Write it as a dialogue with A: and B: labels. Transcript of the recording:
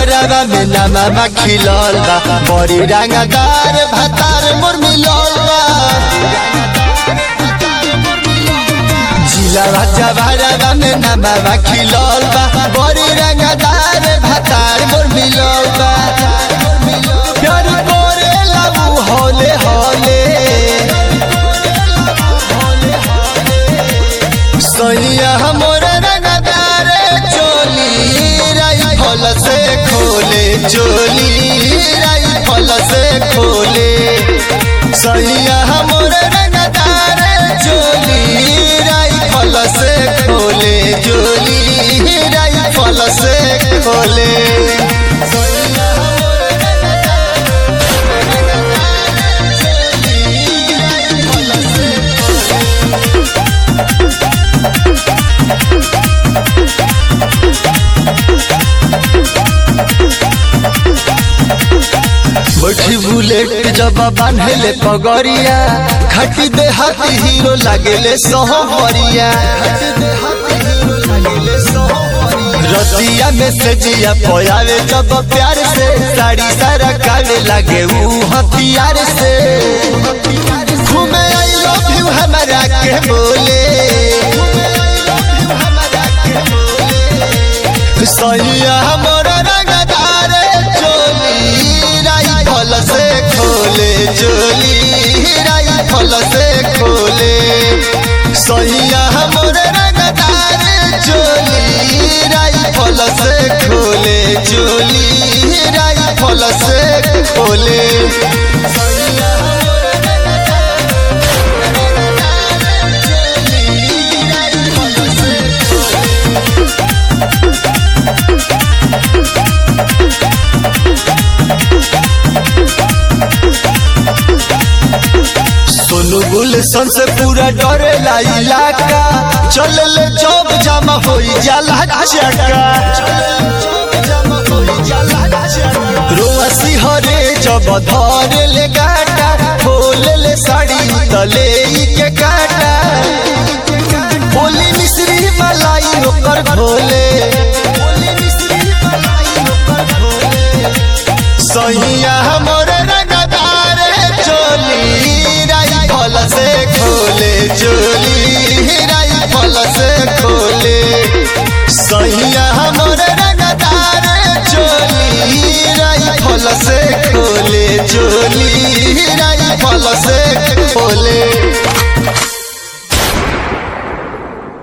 A: जवारवा में नामा खिलल बा बड़ी रंगदार भातार मोर मिलल बा जिलावा जवारवा में नामा खिलल बा बड़ी रंगदार भातार मोर मिलल बा प्यार करे लाऊ होले होले सैया हमर रंगदार चोली राइफल से खोले चोली राइफल से खोले सैया हमर रंगदार चोली राइफल से खोले चोली राइफल से खोले सैया हमर राइफल से बैठी बुलेट जब बांधले पगड़िया खटी दे हाथी हीरो लागेले सोहरिया रतिया में से जिया पोयावे जब प्यार से साड़ी सारा काले लागे ऊ हथियार से घूमे आई लव यू हमारा के बोले सैया हमर रंगदार चोली राइफल से खोले चोली राइफल से खोले सैया हमर रंगदार चोली राइफल से खोले चोली राइफल से खोले सैया हमर राइफल से सोनू गुलशन से पूरा डरेला इलाका चल ले जब जमा हो जाला चका रोआ सिहरे जब धरे ले गाटा खोले ले साड़ी तले के काटा बोली मिश्री मलाई ओकर घोले सैया हमर रंगदार चोली राइफल से खोले चोली राइफल से खोले सैया हमर रंगदार चोली राइफल से खोले चोली राइफल से खोले